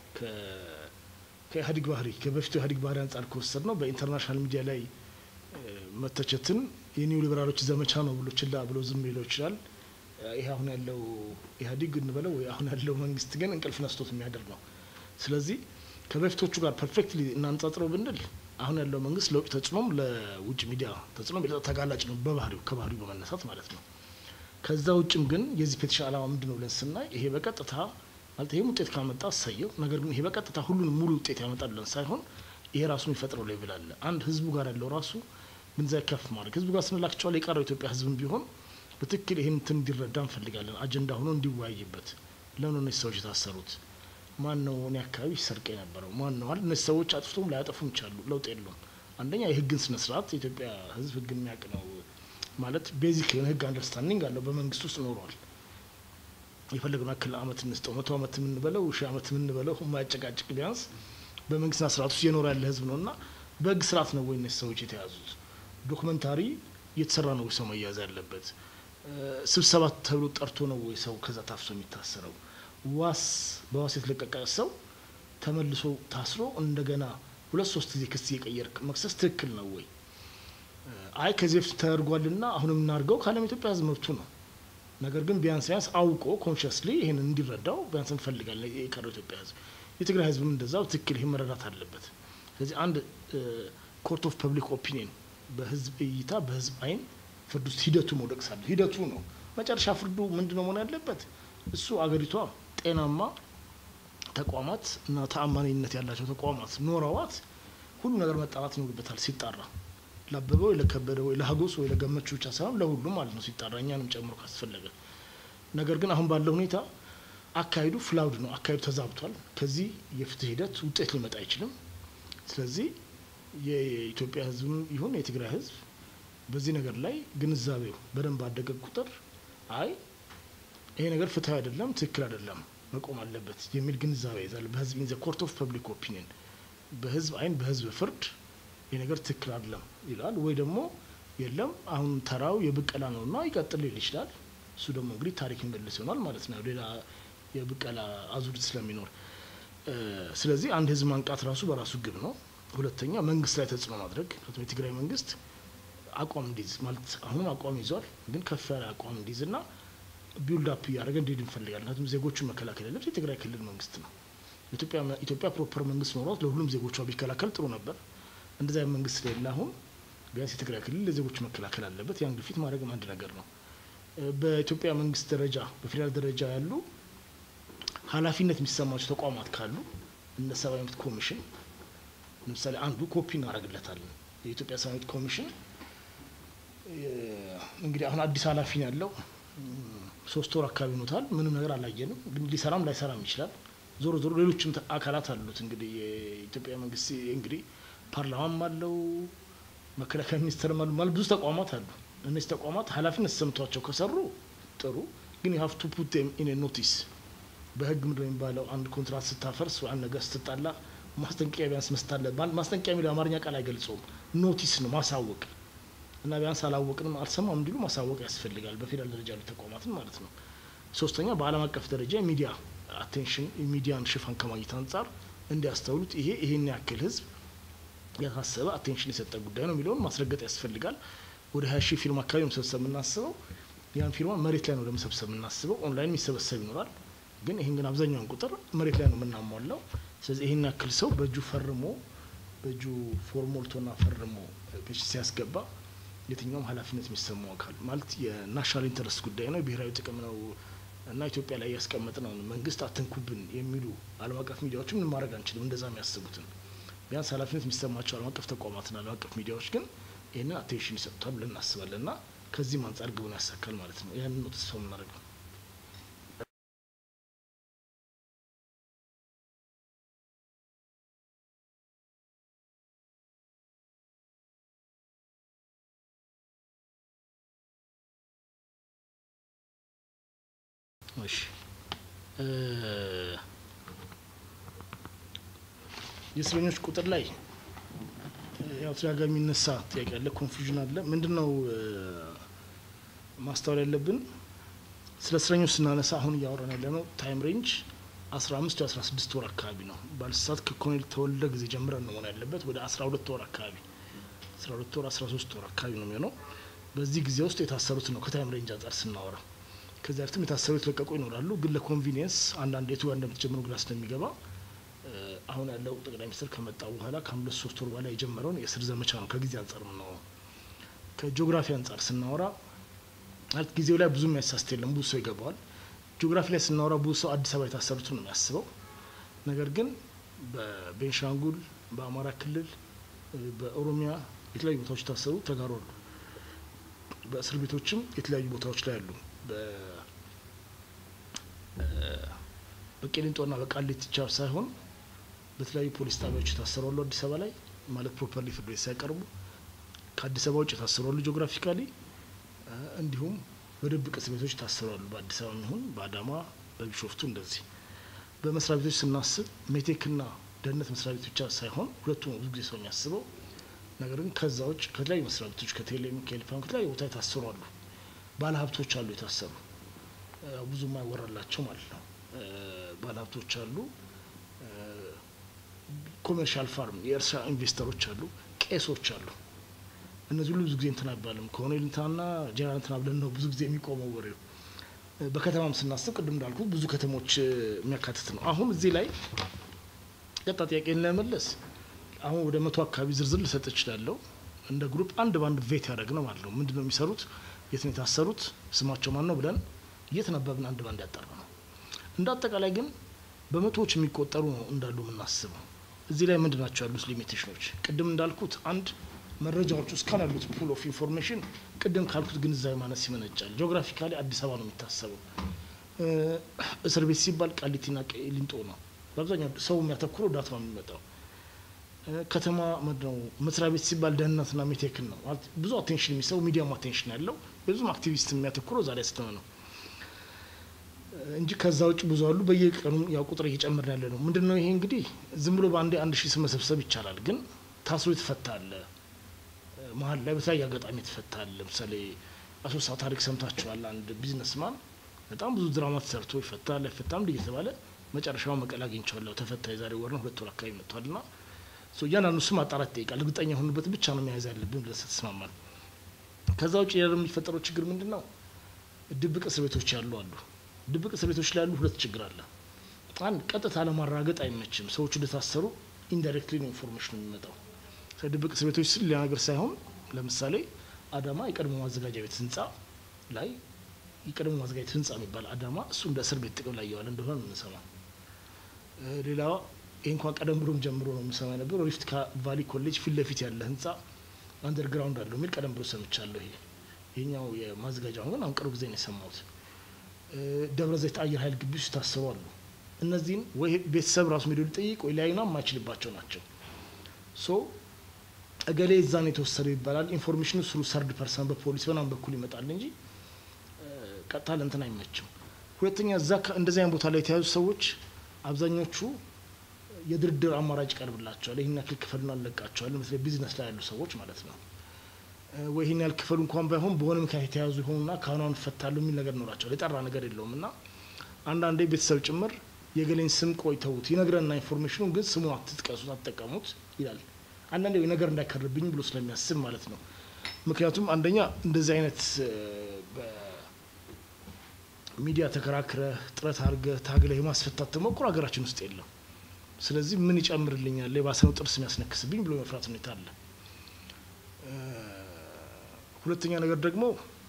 ከኢህአዴግ ባህሪ ከበፊቱ ኢህአዴግ ባህሪ አንጻር ከወሰድ ነው በኢንተርናሽናል ሚዲያ ላይ መተቸትን የኒው ሊበራሎች ዘመቻ ነው ብሎ ችላ ብሎ ዝም ሊለው ይችላል። ይሄ አሁን ያለው ኢህአዴግ እንበለው ወይ አሁን ያለው መንግስት ግን እንቅልፍ ነስቶት የሚያደርግ ነው። ስለዚህ ከበፊቶቹ ጋር ፐርፌክትሊ እናንጻጽረው ብንል አሁን ያለው መንግስት ለውጭ ተጽዕኖም ለውጭ ሚዲያ ተጽዕኖ ተጋላጭ ነው በባህሪው ከባህሪው በመነሳት ማለት ነው። ከዛ ውጭም ግን የዚህ ፔቲሽን ዓላማ ምንድን ነው ብለን ስናይ ይሄ በቀጥታ ማለት ይሄም ውጤት ካመጣ አሳየው። ነገር ግን ይሄ በቀጥታ ሁሉንም ሙሉ ውጤት ያመጣል ብለን ሳይሆን ይሄ ራሱ የሚፈጥረው ሌቭል አለ። አንድ ህዝቡ ጋር ያለው ራሱ ግንዛቤ ከፍ ማድረግ ህዝቡ ጋር ስንላክቸዋል የቀረው ኢትዮጵያ ህዝብም ቢሆን በትክክል ይህን እንትን እንዲረዳ እንፈልጋለን። አጀንዳ ሆኖ እንዲወያይበት ለምን እነዚህ ሰዎች የታሰሩት ማን ነው? እኔ አካባቢ ሲሰርቅ የነበረው ማን ነው? ማለት እነዚህ ሰዎች አጥፍቶም ላያጠፉም ይቻሉ፣ ለውጥ የለውም። አንደኛ የህግን ስነ ስርዓት የኢትዮጵያ ህዝብ ህግ የሚያውቅ ነው። ማለት ቤዚክ የሆነ ህግ አንደርስታንዲንግ አለው በመንግስት ውስጥ ኖሯል። የፈለግነው ያክል አመት እንስጠው መቶ አመት የምንበለው ሺህ አመት የምንበለው የማያጨቃጭቅ ቢያንስ በመንግስትና ስርዓት ውስጥ እየኖረ ያለ ህዝብ ነው እና በህግ ስርዓት ነው ወይ እነዚህ ሰዎች የተያዙት? ዶክመንታሪ እየተሰራ ነው ወይ ሰው መያዝ ያለበት? ስብሰባ ተብሎ ጠርቶ ነው ወይ ሰው ከዛ ታፍሶ የሚታሰረው? ዋስ በዋስ የተለቀቀ ሰው ተመልሶ ታስሮ እንደገና ሁለት ሶስት ጊዜ ክስ እየቀየርክ መክሰስ ትክክል ነው ወይ? አይ ከዚህ በፊት ተደርጓልና አሁን የምናደርገው ከዓለም ኢትዮጵያ ህዝብ መብቱ ነው። ነገር ግን ቢያንስ ቢያንስ አውቆ ኮንሽስሊ ይህንን እንዲረዳው ቢያንስ እንፈልጋለን። የቀረው ኢትዮጵያ ህዝብ የትግራይ ህዝብም እንደዛው ትክክል ይህ መረዳት አለበት። ስለዚህ አንድ ኮርት ኦፍ ፐብሊክ ኦፒኒየን በህዝብ እይታ በህዝብ አይን ፍርድ ውስጥ ሂደቱ መውደቅ ሳለ ሂደቱ ነው መጨረሻ ፍርዱ ምንድን ነው መሆን ያለበት? እሱ አገሪቷ ጤናማ ተቋማት እና ተአማኒነት ያላቸው ተቋማት ኖረዋት ሁሉ ነገር መጣራት ይኖርበታል ሲጣራ ለአበበ ወይ ለከበደ ወይ ለሀጎስ ወይ ለገመቹ ብቻ ሳይሆን ለሁሉም ማለት ነው ሲጣራ እኛንም ጨምሮ ካስፈለገ። ነገር ግን አሁን ባለው ሁኔታ አካሄዱ ፍላውድ ነው፣ አካሄዱ ተዛብቷል። ከዚህ የፍትህ ሂደት ውጤት ሊመጣ አይችልም። ስለዚህ የኢትዮጵያ ህዝብም ይሁን የትግራይ ህዝብ በዚህ ነገር ላይ ግንዛቤው በደንብ ባደገ ቁጥር አይ ይሄ ነገር ፍትህ አይደለም፣ ትክክል አይደለም፣ መቆም አለበት የሚል ግንዛቤ ይዛል። በህዝብ ኢን ዘ ኮርት ኦፍ ፐብሊክ ኦፒኒየን በህዝብ አይን በህዝብ ፍርድ ይህ ነገር ትክክል አይደለም ይላል። ወይ ደግሞ የለም አሁን ተራው የብቀላ ነውና ይቀጥል ሊል ይችላል። እሱ ደግሞ እንግዲህ ታሪክ ይመልስ ይሆናል ማለት ነው፣ ሌላ የብቀላ አዙሪት ስለሚኖር። ስለዚህ አንድ ህዝብ ማንቃት ራሱ በራሱ ግብ ነው። ሁለተኛ መንግስት ላይ ተጽዕኖ ማድረግ የትግራይ መንግስት አቋም እንዲይዝ ማለት አሁንም አቋም ይዟል፣ ግን ከፍ ያለ አቋም እንዲይዝ ና ቢውልድ አፕ እያደረገ እንዲሄድ እንፈልጋለን። ምክንያቱም ዜጎቹን መከላከል ያለበት የትግራይ ክልል መንግስት ነው። ኢትዮጵያ ፕሮፐር መንግስት ኖሯት ለሁሉም ዜጎቿ ቢከላከል ጥሩ ነበር። እንደዚያ መንግስት ስለሌለ አሁን ቢያንስ የትግራይ ክልል ለዜጎች መከላከል አለበት። ያን ግፊት ማድረግም አንድ ነገር ነው። በኢትዮጵያ መንግስት ደረጃ በፌዴራል ደረጃ ያሉ ኃላፊነት የሚሰማቸው ተቋማት ካሉ እነ ሰብአዊ መብት ኮሚሽን ለምሳሌ አንዱ ኮፒ እናደርግለታለን። የኢትዮጵያ ሰብአዊ መብት ኮሚሽን እንግዲህ አሁን አዲስ ኃላፊ ነው ያለው። ሶስት ወር አካባቢ ኖታል። ምንም ነገር አላየንም፣ ግን ሊሰራም ላይሰራም ይችላል። ዞሮ ዞሮ ሌሎችም አካላት አሉት። እንግዲህ የኢትዮጵያ መንግስት እንግዲህ ፓርላማም አለው፣ መከላከያ ሚኒስቴርም አሉ፣ ማለት ብዙ ተቋማት አሉ። እነዚህ ተቋማት ኃላፊነት ተሰምቷቸው ከሰሩ ጥሩ፣ ግን ሀፍ ቱ ፑት ኢን ኖቲስ በህግ ምንድን ነው የሚባለው? አንድ ኮንትራት ስታፈርስ ወይ አንድ ነገር ስትጣላ ማስጠንቀቂያ ቢያንስ መስታለ ማስጠንቀቂያ የሚለው አማርኛ ቃል አይገልጸውም። ኖቲስ ነው ማሳወቅ እና ቢያንስ አላወቅንም አልሰማም እንዲሉ ማሳወቅ ያስፈልጋል፣ በፌዴራል ደረጃ ያሉ ተቋማትን ማለት ነው። ሶስተኛ በዓለም አቀፍ ደረጃ የሚዲያ አቴንሽን የሚዲያን ሽፋን ከማግኘት አንጻር እንዲያስተውሉት ይሄ ይሄን ያክል ህዝብ ያሳሰበ አቴንሽን የሰጠ ጉዳይ ነው የሚለውን ማስረገጥ ያስፈልጋል። ወደ ሀያ ሺህ ፊርማ አካባቢ መሰብሰብ የምናስበው ያን ፊርማ መሬት ላይ ነው ለመሰብሰብ የምናስበው። ኦንላይን የሚሰበሰብ ይኖራል፣ ግን ይህን ግን አብዛኛውን ቁጥር መሬት ላይ ነው የምናሟላው። ስለዚህ ይህን ያክል ሰው በእጁ ፈርሞ በእጁ ፎርም ሞልቶና ፈርሞ ፔች ሲያስገባ የትኛውም ኃላፊነት የሚሰማው አካል ማለት የናሽናል ኢንተረስት ጉዳይ ነው፣ የብሔራዊ ጥቅም ነው እና ኢትዮጵያ ላይ ያስቀመጥ ነው መንግስት አትንኩብን የሚሉ ዓለም አቀፍ ሚዲያዎችን ምን ማድረግ አንችልም። እንደዛ የሚያስቡትን ቢያንስ ኃላፊነት የሚሰማቸው ዓለም አቀፍ ተቋማትና ዓለም አቀፍ ሚዲያዎች ግን ይህንን አቴንሽን ይሰጡታል ብለን እናስባለን እና ከዚህም አንጻር ግቡን ያሳካል ማለት ነው። ያንን ነው ተስፋ የምናደርገው። እሺ የእስረኞች ቁጥር ላይ ያው ተደጋጋሚ የሚነሳ ጥያቄ አለ፣ ኮንፊውዥን አለ። ምንድን ነው ማስተዋል ያለብን? ስለ እስረኞች ስናነሳ አሁን እያወራን ያለ ነው ታይም ሬንጅ አስራ አምስት ወይ አስራ ስድስት ወር አካባቢ ነው። ባለስሳት ከኮሎኔል ተወልደ ጊዜ ጀምረን ነው መሆን ያለበት ወደ አስራ ሁለት ወር አካባቢ አስራ ሁለት ወር አስራ ሶስት ወር አካባቢ ነው የሚሆነው። በዚህ ጊዜ ውስጥ የታሰሩት ነው ከታይም ሬንጅ አንጻር ስናወራ ከዚያ በፊትም የታሰሩ የተለቀቁ ይኖራሉ። ግን ለኮንቪኒየንስ አንዳንድ የቱ ጋር እንደምትጀምሩ ግራ ስለሚገባ አሁን ያለው ጠቅላይ ሚኒስትር ከመጣ በኋላ ከአንድ ሁለት ሶስት ወር በኋላ የጀመረውን የእስር ዘመቻ ነው ከጊዜ አንጻር ነው። ከጂኦግራፊ አንጻር ስናወራ ማለት ጊዜው ላይ ብዙ የሚያሳስት የለም፣ ብዙ ሰው ይገባዋል። ጂኦግራፊ ላይ ስናወራ ብዙ ሰው አዲስ አበባ የታሰሩትን ነው የሚያስበው። ነገር ግን በቤንሻንጉል፣ በአማራ ክልል፣ በኦሮሚያ የተለያዩ ቦታዎች የታሰሩ ተጋሩ አሉ። በእስር ቤቶችም የተለያዩ ቦታዎች ላይ አሉ። በቄሊንጦና በቃሊቲ ብቻ ሳይሆን በተለያዩ ፖሊስ ጣቢያዎች የታሰሩ አሉ። አዲስ አበባ ላይ ማለት ፕሮፐርሊ ፍርድ ቤት ሳይቀርቡ ከአዲስ አበባ ውጭ የታሰሩ አሉ። ጂኦግራፊካሊ እንዲሁም በድብቅ እስር ቤቶች ታስረዋል። በአዲስ አበባ ይሁን በአዳማ በቢሾፍቱ እንደዚህ። በመስሪያ ቤቶች ስናስብ ሜቴክና ደህንነት መስሪያ ቤት ብቻ ሳይሆን ሁለቱም ብዙ ጊዜ ሰው የሚያስበው ነገር ግን ከዛ ውጭ ከተለያዩ መስሪያ ቤቶች ከቴሌም ከኤሌፋም ከተለያዩ ቦታ የታሰሩ አሉ። ባለ ሀብቶች አሉ የታሰሩ ብዙ የማይወራላቸው ማለት ነው። ባለ ሀብቶች አሉ። ኮሜርሻል ፋርም የእርሻ ኢንቨስተሮች አሉ። ቄሶች አሉ። እነዚህ ሁሉ ብዙ ጊዜ እንትን አይባልም። ኮሎኔል እንትናና ጀነራል እንትና ብለን ነው ብዙ ጊዜ የሚቆመው ወሬው። በከተማም ስናስብ ቅድም እንዳልኩ ብዙ ከተሞች የሚያካትት ነው። አሁን እዚህ ላይ ቀጣ ጥያቄን ለመመለስ አሁን ወደ መቶ አካባቢ ዝርዝር ልሰጥ እችላለሁ። እንደ ግሩፕ አንድ በአንድ ቬት ያደረግ ነው ማለት ነው። ምንድን ነው የሚሰሩት፣ የት ነው የታሰሩት፣ ስማቸው ማን ነው ብለን እየተነበብን አንድ በአንድ ያጠራ ነው። እንደ አጠቃላይ ግን በመቶዎች የሚቆጠሩ ነው እንዳሉ የምናስበው። እዚህ ላይ ምንድን ናቸው ያሉት ሊሚቴሽኖች? ቅድም እንዳልኩት አንድ መረጃዎች ውስጥ ካላሉት ፑል ኦፍ ኢንፎርሜሽን ቅድም ካልኩት ግንዛቤ ማነስ ይመነጫል። ጂኦግራፊካሊ አዲስ አበባ ነው የሚታሰበው። እስር ቤት ሲባል ቃሊቲና ቂሊንጦ ነው በአብዛኛው ሰው የሚያተኩረው ዳት ነው የሚመጣው። ከተማ ምንድነው መስሪያ ቤት ሲባል ደህንነትና ሜቴክን ነው ማለት ብዙ አቴንሽን የሚሰው ሚዲያም አቴንሽን ያለው ብዙም አክቲቪስት የሚያተኩረው ዛሬ ስትነ ነው እንጂ ከዛ ውጭ ብዙ አሉ። በየቀኑ ያው ቁጥር እየጨመርን ያለ ነው። ምንድን ነው ይሄ እንግዲህ ዝም ብሎ በአንዴ አንድ ሺህ መሰብሰብ ይቻላል፣ ግን ታስሮ የተፈታለ መሀል ላይ በተለያየ አጋጣሚ የተፈታል። ለምሳሌ አሶሳ ታሪክ ሰምታችኋል። አንድ ቢዝነስማን በጣም ብዙ ድራማ ተሰርቶ ይፈታል አይፈታም እንዲህ እየተባለ መጨረሻው መቀሌ አግኝቼዋለሁ ተፈታ። የዛሬ ወር ነው ሁለት ወር አካባቢ መጥቷል። ና እያንዳንዱ ስም ማጣራት ይጠይቃል። እርግጠኛ የሆኑበት ብቻ ነው መያዝ ያለብን ብለን ስትስማማል። ከዛ ውጭ ሌላ የሚፈጠረው ችግር ምንድን ነው? ድብቅ እስር ቤቶች ያሉ አሉ። ድብቅ እስር ቤቶች ላይ ያሉ ሁለት ችግር አለ። አንድ ቀጥታ ለማራገጥ አይመችም። ሰዎቹ እንደታሰሩ ኢንዳይሬክትሊ ነው ኢንፎርሜሽን የሚመጣው። ድብቅ እስር ቤቶች ስል ሌላ ነገር ሳይሆን ለምሳሌ አዳማ የቀድሞ ማዘጋጃ ቤት ህንጻ ላይ የቀድሞ ማዘጋጃ ቤት ህንጻ የሚባል አዳማ እሱ እንደ እስር ቤት ጥቅም ላይ እየዋለ እንደሆነ ነው የምንሰማው። ሌላ ይህ እንኳን ቀደም ብሎም ጀምሮ ነው የምሰማ የነበረው ሪፍት ቫሊ ኮሌጅ ፊት ለፊት ያለ ህንጻ አንደርግራውንድ አለው የሚል ቀደም ብሎ ሰምቻለሁ። ይሄ ይሄኛው የማዘጋጃው ግን አሁን ቅርብ ጊዜ ነው የሰማሁት። ደብረ ዘይት አየር ኃይል ግቢ ውስጥ ታስበው አሉ። እነዚህን ወይ ቤተሰብ ራሱ ሜዶ ሊጠይቅ ወይ ሊያዩና የማይችልባቸው ናቸው። ሶ እገሌ እዛን የተወሰደው ይባላል። ኢንፎርሜሽኑ ስሩ ሰርድ ፐርሰን በፖሊስ በናም በኩል ይመጣል እንጂ ቀጥታ ለእንትን አይመችም። ሁለተኛ እዛ እንደዚህ አይነት ቦታ ላይ የተያዙ ሰዎች አብዛኞቹ የድርድር አማራጭ ይቀርብላቸዋል። ይህን ያክል ክፈሉን አለቃቸዋል። በተለይ ቢዝነስ ላይ ያሉ ሰዎች ማለት ነው። ወይ ይህን ያህል ክፈሉ እንኳን ባይሆን በሆነ ምክንያት የተያዙ ይሆኑና ካሁኗን እፈታለሁ የሚል ነገር ይኖራቸዋል። የጠራ ነገር የለውም እና አንዳንዴ ቤተሰብ ጭምር የገሌን ስም ቆይተውት ይነግረና ኢንፎርሜሽኑ ግን ስሙ አትጥቀሱት፣ አትጠቀሙት ይላል። አንዳንዴ ነገር እንዳይከርብኝ ብሎ ስለሚያስብ ማለት ነው። ምክንያቱም አንደኛ እንደዚህ አይነት በሚዲያ ተከራክረህ ጥረት አድርገህ ታግለህ የማስፈታት ተሞክሮ ሀገራችን ውስጥ የለም። ስለዚህ ምን ይጨምርልኛል የባሰነው ጥርስ የሚያስነክስብኝ ብሎ የመፍራት ሁኔታ አለ። ሁለተኛ ነገር ደግሞ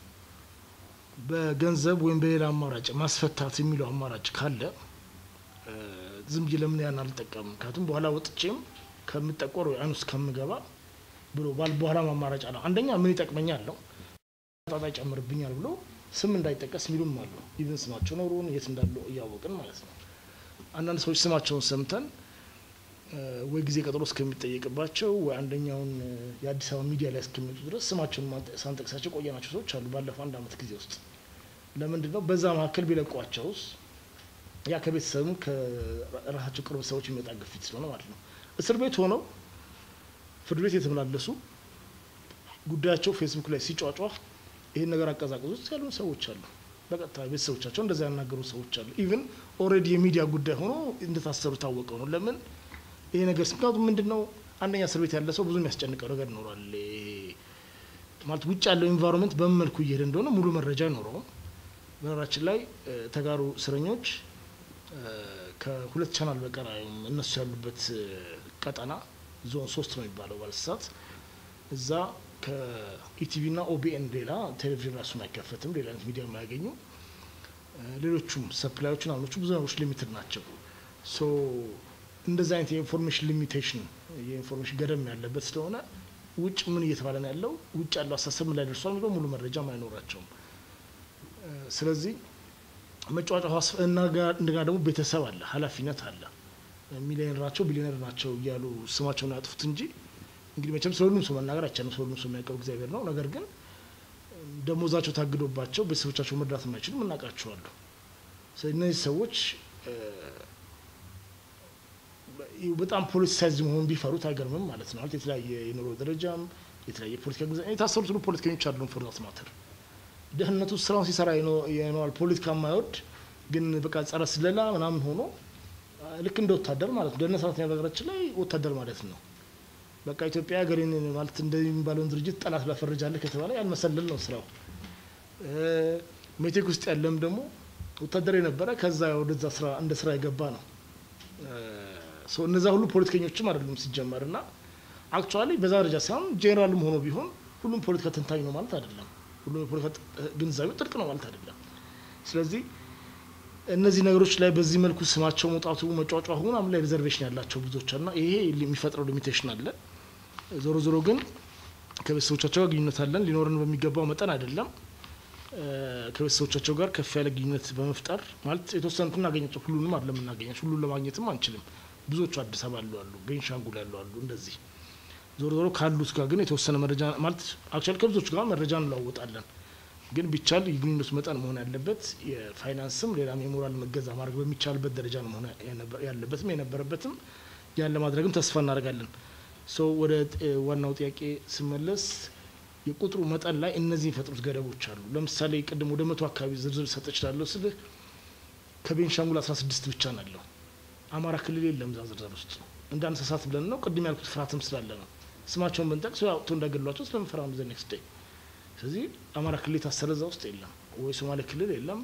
በገንዘብ ወይም በሌላ አማራጭ ማስፈታት የሚለው አማራጭ ካለ ዝም ብዬ ለምን ያን አልጠቀምም? ምክንያቱም በኋላ ወጥቼም ከምጠቆር ወይ አይን ውስጥ ከምገባ ብሎ ባል በኋላ አማራጭ አለ። አንደኛ ምን ይጠቅመኛል ነው ጣጣ ይጨምርብኛል ብሎ ስም እንዳይጠቀስ የሚሉም አሉ። ኢቭን ስማቸው ኖሮን የት እንዳሉ እያወቅን ማለት ነው። አንዳንድ ሰዎች ስማቸውን ሰምተን ወይ ጊዜ ቀጠሮ እስከሚጠየቅባቸው ወይ አንደኛውን የአዲስ አበባ ሚዲያ ላይ እስከሚወጡ ድረስ ስማቸውን ሳንጠቅሳቸው ቆየናቸው ሰዎች አሉ። ባለፈው አንድ አመት ጊዜ ውስጥ ለምንድን ነው በዛ መካከል ቢለቋቸውስ? ያ ከቤተሰብም ከራሳቸው ቅርብ ሰዎች የሚመጣ ግፊት ስለሆነ ማለት ነው። እስር ቤት ሆነው ፍርድ ቤት የተመላለሱ ጉዳያቸው ፌስቡክ ላይ ሲጫጫህ ይህን ነገር አቀዛቅዙ ውስጥ ያሉ ሰዎች አሉ። በቀጥታ ቤተሰቦቻቸው እንደዛ ያናገሩ ሰዎች አሉ። ኢቭን ኦልሬዲ የሚዲያ ጉዳይ ሆኖ እንደታሰሩ ታወቀው ነው። ለምን ይሄ ነገር ምክንያቱም ምንድን ነው አንደኛ እስር ቤት ያለ ሰው ብዙ የሚያስጨንቀው ነገር ይኖራል። ማለት ውጭ ያለው ኢንቫይሮንመንት በምን መልኩ እየሄደ እንደሆነ ሙሉ መረጃ አይኖረውም። በነገራችን ላይ ተጋሩ እስረኞች ከሁለት ቻናል በቀር እነሱ ያሉበት ቀጠና ዞን ሶስት ነው የሚባለው ባለስሳት እዛ ከኢቲቪ ና ኦቢኤን ሌላ ቴሌቪዥን ራሱን አይከፈትም። ሌላ አይነት ሚዲያ የማያገኙ ሌሎቹም ሰፕላዮችን አሁኖቹ ብዙ ነገሮች ሊሚትድ ናቸው። ሶ እንደዚህ አይነት የኢንፎርሜሽን ሊሚቴሽን የኢንፎርሜሽን ገደም ያለበት ስለሆነ ውጭ ምን እየተባለ ነው ያለው፣ ውጭ ያለው አሳሰብ ምን ላይ ደርሷል የሚለው ሙሉ መረጃም አይኖራቸውም። ስለዚህ መጫወጫ እንደገና ደግሞ ቤተሰብ አለ፣ ኃላፊነት አለ። ሚሊዮነር ናቸው ቢሊዮነር ናቸው እያሉ ስማቸውን ያጥፉት እንጂ እንግዲህ መቼም ስለ ሁሉም ሰው መናገር አይቻልም። ስለ ሁሉም ሰው የሚያውቀው እግዚአብሔር ነው። ነገር ግን ደሞዛቸው ታግዶባቸው ቤተሰቦቻቸው መርዳት የማይችሉ እናውቃቸዋለሁ። ስለዚህ እነዚህ ሰዎች በጣም ፖለቲሳይዝ መሆኑን ቢፈሩት አይገርምም ማለት ነው። የተለያየ የኑሮ ደረጃም የተለያየ ፖለቲካ ግዛ የታሰሩት ሁሉ ፖለቲከኞች አይደሉም። ፎርዛት ማተር ደህንነቱ ስራውን ሲሰራ የነዋል ፖለቲካ የማይወድ ግን በቃ ጸረ ስለላ ምናምን ሆኖ ልክ እንደ ወታደር ማለት ነው። ደህንነት ሰራተኛ በሀገራችን ላይ ወታደር ማለት ነው። በቃ ኢትዮጵያ ሀገሬን ማለት እንደሚባለውን ድርጅት ጠላት ላፈረጃለህ ከተባለ ያልመሰለል ነው ስራው። ሜቴክ ውስጥ ያለም ደግሞ ወታደር የነበረ ከዛ ወደዛ ስራ እንደ ስራ የገባ ነው። እነዛ ሁሉ ፖለቲከኞችም አይደሉም ሲጀመር እና አክቹዋሊ በዛ ደረጃ ሳይሆን ጄኔራልም ሆኖ ቢሆን ሁሉም ፖለቲካ ተንታኝ ነው ማለት አይደለም። ሁሉም የፖለቲካ ግንዛቤው ጥልቅ ነው ማለት አይደለም። ስለዚህ እነዚህ ነገሮች ላይ በዚህ መልኩ ስማቸው መውጣቱ መጫጫሁ ምናምን ላይ ሪዘርቬሽን ያላቸው ብዙዎች እና ይሄ የሚፈጥረው ሊሚቴሽን አለ። ዞሮ ዞሮ ግን ከቤተሰቦቻቸው ጋር ግንኙነት አለን ሊኖረን በሚገባው መጠን አይደለም። ከቤተሰቦቻቸው ጋር ከፍ ያለ ግንኙነት በመፍጠር ማለት የተወሰኑት እናገኛቸው ሁሉንም አይደለም እናገኛቸው ሁሉን ለማግኘትም አንችልም። ብዙዎቹ አዲስ አበባ ያሉ አሉ፣ ቤንሻንጉል ያሉ አሉ። እንደዚህ ዞሮ ዞሮ ካሉት ጋር ግን የተወሰነ መረጃ ማለት አክቹዋሊ ከብዙዎቹ ጋር መረጃ እንለዋወጣለን። ግን ቢቻል የግንኙነቱ መጠን መሆን ያለበት የፋይናንስም ሌላም የሞራል መገዛ ማድረግ በሚቻልበት ደረጃ ነው መሆን ያለበትም የነበረበትም ያን ለማድረግም ተስፋ እናደርጋለን። ሶ ወደ ዋናው ጥያቄ ስመለስ የቁጥሩ መጠን ላይ እነዚህ የሚፈጥሩት ገደቦች አሉ። ለምሳሌ ቅድም ወደ መቶ አካባቢ ዝርዝር ሰጥ እችላለሁ ስልህ ከቤንሻንጉል አስራ ስድስት ብቻ ናለው። አማራ ክልል የለም እዛ ዝርዝር ውስጥ እንደ እንስሳት ብለን ነው ቅድም ያልኩት ፍርሃትም ስላለ ነው። ስማቸውን ብንጠቅስ አውጥቶ እንዳገሏቸው ስለምፈራ ነው። ዘ ኔክስት ዴይ ስለዚህ አማራ ክልል የታሰረ እዛ ውስጥ የለም ወይ ሶማሌ ክልል የለም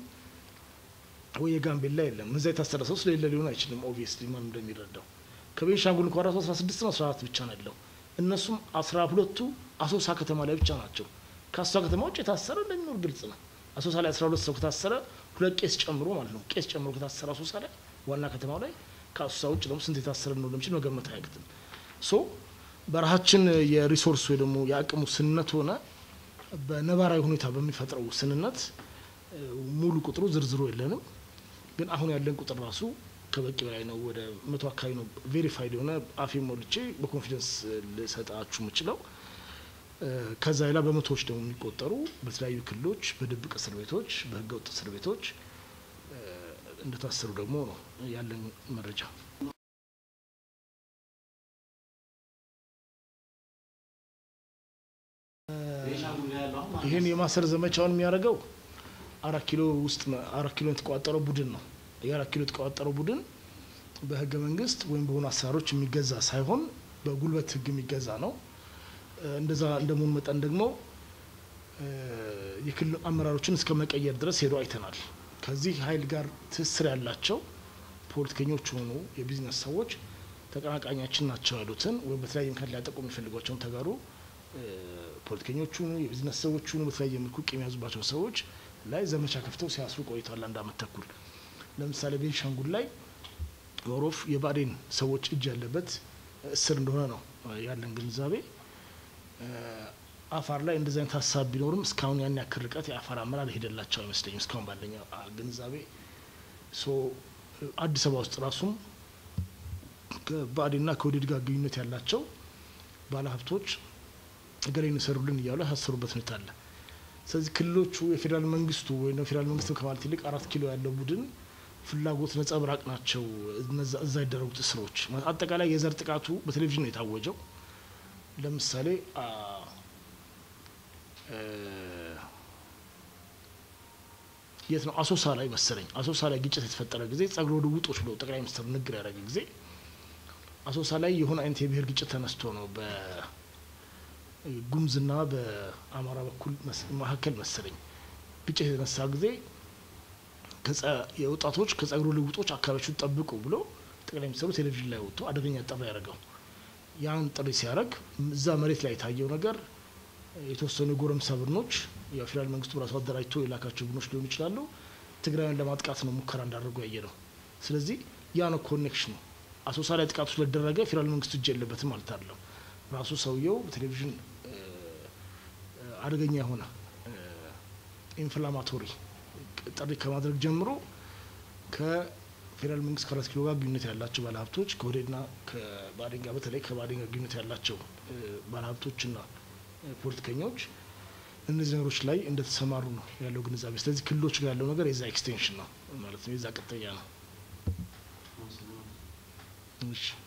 ወይ የጋምቤላ የለም። እዛ የታሰረ ሰው ስለሌለ ሊሆን አይችልም። ኦብቪየስሊ ማን እንደሚረዳው ከቤንሻንጉል እንኳ ራሱ አስራ ስድስት ነው አስራ አራት ብቻ ነው ያለው። እነሱም አስራ ሁለቱ አሶሳ ከተማ ላይ ብቻ ናቸው። ከአሶሳ ከተማ ውጭ የታሰረ እንደሚኖር ግልጽ ነው። አሶሳ ላይ አስራ ሁለት ሰው ከታሰረ ሁለት ቄስ ጨምሮ ማለት ነው ቄስ ጨምሮ ከታሰረ አሶሳ ላይ ዋና ከተማው ላይ ከአሶሳ ውጭ ደግሞ ስንት የታሰረ ነው ለምችል መገመት አያቅትም። ሶ በረሃችን የሪሶርስ ወይ ደግሞ የአቅሙ ስንነት ሆነ በነባራዊ ሁኔታ በሚፈጥረው ውስንነት ሙሉ ቁጥሩ ዝርዝሩ የለንም። ግን አሁን ያለን ቁጥር ራሱ ከበቂ በላይ ነው። ወደ መቶ አካባቢ ነው ቬሪፋይድ የሆነ አፌ ሞልቼ በኮንፊደንስ ልሰጣችሁ የምችለው። ከዛ ሌላ በመቶዎች ደግሞ የሚቆጠሩ በተለያዩ ክልሎች በድብቅ እስር ቤቶች፣ በህገ ወጥ እስር ቤቶች እንደታሰሩ ደግሞ ነው ያለን መረጃ። ይህን የማሰር ዘመቻውን የሚያደርገው አራት ኪሎ ውስጥ አራት ኪሎ የተቋጠረው ቡድን ነው። የአራት ኪሎ የተቋጠረው ቡድን በህገ መንግስት ወይም በሆኑ አሰራሮች የሚገዛ ሳይሆን በጉልበት ህግ የሚገዛ ነው። እንደዛ እንደመሆኑ መጠን ደግሞ የክልል አመራሮችን እስከ መቀየር ድረስ ሄዶ አይተናል። ከዚህ ኃይል ጋር ትስስር ያላቸው ፖለቲከኞች ሆኑ የቢዝነስ ሰዎች ተቀናቃኛችን ናቸው ያሉትን ወይም በተለያየ ምክንያት ሊያጠቁ የሚፈልጓቸውን ተጋሩ ፖለቲከኞቹ የቢዝነስ ሰዎቹ በተለያየ መልኩ ቂም የያዙባቸው ሰዎች ላይ ዘመቻ ከፍተው ሲያስሩ ቆይተዋል። አንድ አመት ተኩል ለምሳሌ ቤንሻንጉል ላይ ኦሮፍ የባዴን ሰዎች እጅ ያለበት እስር እንደሆነ ነው ያለን ግንዛቤ። አፋር ላይ እንደዚህ አይነት ሀሳብ ቢኖርም እስካሁን ያን ያክል ርቀት የአፋር አመራር ሄደላቸው አይመስለኝም እስካሁን ባለኝ ግንዛቤ። አዲስ አበባ ውስጥ ራሱም ከባዴና ከወዴድ ጋር ግንኙነት ያላቸው ባለሀብቶች እገሌን ይሰሩልን እያሉ ያሳሰሩበት ሁኔታ አለ። ስለዚህ ክልሎቹ የፌዴራል መንግስቱ ወይም ፌዴራል መንግስት ከማለት ይልቅ አራት ኪሎ ያለው ቡድን ፍላጎት ነጸብራቅ ናቸው እዛ የደረጉት እስሮች። አጠቃላይ የዘር ጥቃቱ በቴሌቪዥን ነው የታወጀው። ለምሳሌ የት ነው አሶሳ ላይ መሰለኝ አሶሳ ላይ ግጭት የተፈጠረ ጊዜ ጸጉረ ልውጦች ብለው ጠቅላይ ሚኒስትሩ ንግግር ያደረገ ጊዜ አሶሳ ላይ የሆነ አይነት የብሔር ግጭት ተነስቶ ነው በጉምዝና በአማራ በኩል መካከል መሰለኝ ግጭት የተነሳ ጊዜ የወጣቶች ከጸጉረ ልውጦች አካባቢዎቹን ጠብቁ ብሎ ጠቅላይ ሚኒስትሩ ቴሌቪዥን ላይ ወጥቶ አደገኛ ጥሪ ያደረገው። ያን ጥሪ ሲያደርግ እዛ መሬት ላይ የታየው ነገር የተወሰኑ የጎረምሳ ቡድኖች የፌዴራል መንግስቱ በራሱ አደራጅቶ የላካቸው ቡድኖች ሊሆኑ ይችላሉ። ትግራይን ለማጥቃት ነው ሙከራ እንዳደረጉ ያየ ነው። ስለዚህ ያ ነው ኮኔክሽኑ። አሶሳ ላይ ጥቃቱ ስለደረገ ፌዴራል መንግስቱ እጅ የለበትም ማለት አይደለም። ራሱ ሰውየው በቴሌቪዥን አደገኛ የሆነ ኢንፍላማቶሪ ጥሪ ከማድረግ ጀምሮ ከፌዴራል መንግስት ከአራት ኪሎ ጋር ግንኙነት ያላቸው ባለሀብቶች ከወዴድና ከባዴን ጋር በተለይ ከባዴን ጋር ግንኙነት ያላቸው ባለሀብቶችና ፖለቲከኞች እነዚህ ነገሮች ላይ እንደተሰማሩ ነው ያለው ግንዛቤ። ስለዚህ ክልሎች ጋር ያለው ነገር የዛ ኤክስቴንሽን ነው ማለት ነው፣ የዛ ቅጥያ ነው። እሺ